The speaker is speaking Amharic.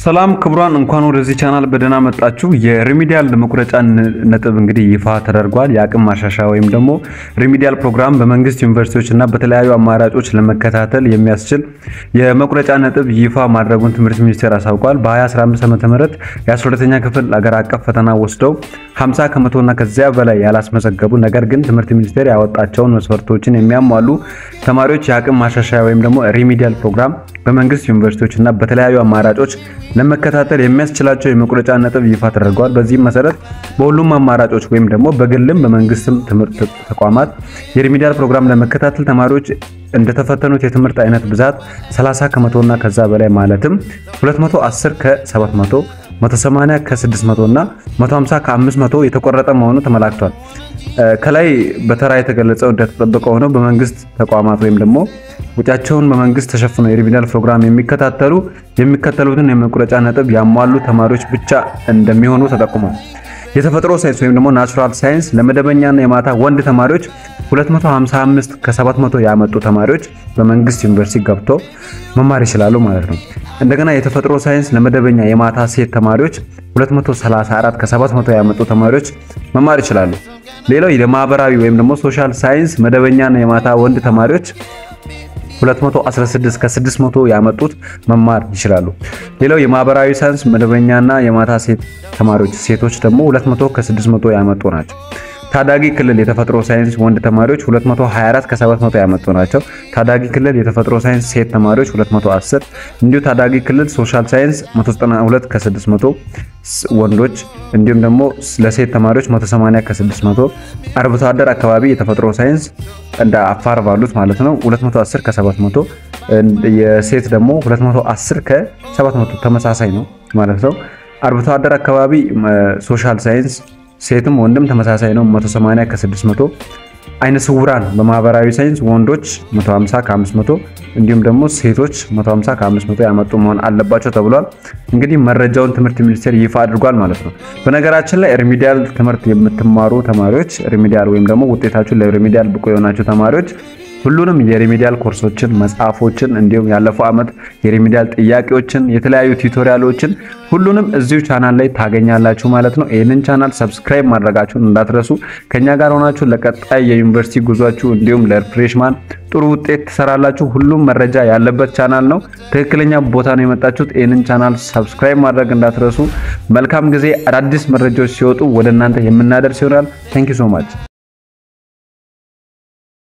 ሰላም ክቡራን፣ እንኳን ወደዚህ ቻናል በደህና መጣችሁ። የሪሚዲያል መቁረጫ ነጥብ እንግዲህ ይፋ ተደርጓል። የአቅም ማሻሻያ ወይም ደግሞ ሪሚዲያል ፕሮግራም በመንግስት ዩኒቨርሲቲዎች እና በተለያዩ አማራጮች ለመከታተል የሚያስችል የመቁረጫ ነጥብ ይፋ ማድረጉን ትምህርት ሚኒስቴር አሳውቋል። በ2015 ዓ.ም የ12ኛ ክፍል አገር አቀፍ ፈተና ወስደው 50 ከመቶና ከዚያ በላይ ያላስመዘገቡ ነገር ግን ትምህርት ሚኒስቴር ያወጣቸውን መስፈርቶችን የሚያሟሉ ተማሪዎች የአቅም ማሻሻያ ወይም ደግሞ ሪሚዲያል ፕሮግራም በመንግስት ዩኒቨርሲቲዎች እና በተለያዩ አማራጮች ለመከታተል የሚያስችላቸው የመቁረጫ ነጥብ ይፋ ተደርገዋል። በዚህም መሰረት በሁሉም አማራጮች ወይም ደግሞ በግልም በመንግስትም ትምህርት ተቋማት የሪሚዲያል ፕሮግራም ለመከታተል ተማሪዎች እንደተፈተኑት የትምህርት አይነት ብዛት 30 ከመቶና ከዛ በላይ ማለትም 210 ከ700 180 ከ600 እና 150 ከ500 የተቆረጠ መሆኑ ተመላክቷል። ከላይ በተራ የተገለጸው እንደተጠበቀ ሆነው በመንግስት ተቋማት ወይም ደግሞ ወጪያቸውን በመንግስት ተሸፍነው የሪሚዲያል ፕሮግራም የሚከታተሉ የሚከተሉትን የመቁረጫ ነጥብ ያሟሉ ተማሪዎች ብቻ እንደሚሆኑ ተጠቁሟል። የተፈጥሮ ሳይንስ ወይም ደግሞ ናቹራል ሳይንስ ለመደበኛና የማታ ወንድ ተማሪዎች 255 ከ700 ያመጡ ተማሪዎች በመንግስት ዩኒቨርሲቲ ገብቶ መማር ይችላሉ ማለት ነው። እንደገና የተፈጥሮ ሳይንስ ለመደበኛ የማታ ሴት ተማሪዎች 234 ከ700 ያመጡ ተማሪዎች መማር ይችላሉ። ሌላው የማህበራዊ ወይም ደግሞ ሶሻል ሳይንስ መደበኛና የማታ ወንድ ተማሪዎች 216 ከ600 ያመጡት መማር ይችላሉ። ሌላው የማህበራዊ ሳይንስ መደበኛና የማታ ሴት ተማሪዎች ሴቶች ደግሞ 200 ከ600 ያመጡ ናቸው። ታዳጊ ክልል የተፈጥሮ ሳይንስ ወንድ ተማሪዎች 224 ከ700 ያመጡ ናቸው። ታዳጊ ክልል የተፈጥሮ ሳይንስ ሴት ተማሪዎች 210፣ እንዲሁ ታዳጊ ክልል ሶሻል ሳይንስ 192 ከ600 ወንዶች፣ እንዲሁም ደግሞ ለሴት ተማሪዎች 180 ከ600። አርብቶ አደር አካባቢ የተፈጥሮ ሳይንስ እንደ አፋር ባሉት ማለት ነው 210 ከ700፣ የሴት ደግሞ 210 ከ700 ተመሳሳይ ነው ማለት ነው። አርብቶ አደር አካባቢ ሶሻል ሳይንስ ሴትም ወንድም ተመሳሳይ ነው 180 ከ600። አይነ ስውራን በማህበራዊ ሳይንስ ወንዶች 150 ከ500 እንዲሁም ደግሞ ሴቶች 150 ከ500 ያመጡ መሆን አለባቸው ተብሏል። እንግዲህ መረጃውን ትምህርት ሚኒስቴር ይፋ አድርጓል ማለት ነው። በነገራችን ላይ ሪሚዲያል ትምህርት የምትማሩ ተማሪዎች ሪሚዲያል ወይም ደግሞ ውጤታችሁ ለሪሚዲያል ብቁ የሆናችሁ ተማሪዎች ሁሉንም የሪሚዲያል ኮርሶችን መጽሐፎችን፣ እንዲሁም ያለፈው ዓመት የሪሚዲያል ጥያቄዎችን፣ የተለያዩ ቱቶሪያሎችን ሁሉንም እዚሁ ቻናል ላይ ታገኛላችሁ ማለት ነው። ይህንን ቻናል ሰብስክራይብ ማድረጋችሁን እንዳትረሱ። ከኛ ጋር ሆናችሁ ለቀጣይ የዩኒቨርሲቲ ጉዟችሁ እንዲሁም ለፍሬሽማን ጥሩ ውጤት ትሰራላችሁ። ሁሉም መረጃ ያለበት ቻናል ነው። ትክክለኛ ቦታ ነው የመጣችሁት። ይህንን ቻናል ሰብስክራይብ ማድረግ እንዳትረሱ። መልካም ጊዜ። አዳዲስ መረጃዎች ሲወጡ ወደ እናንተ የምናደርስ ይሆናል። ታንኪ ሶ ማች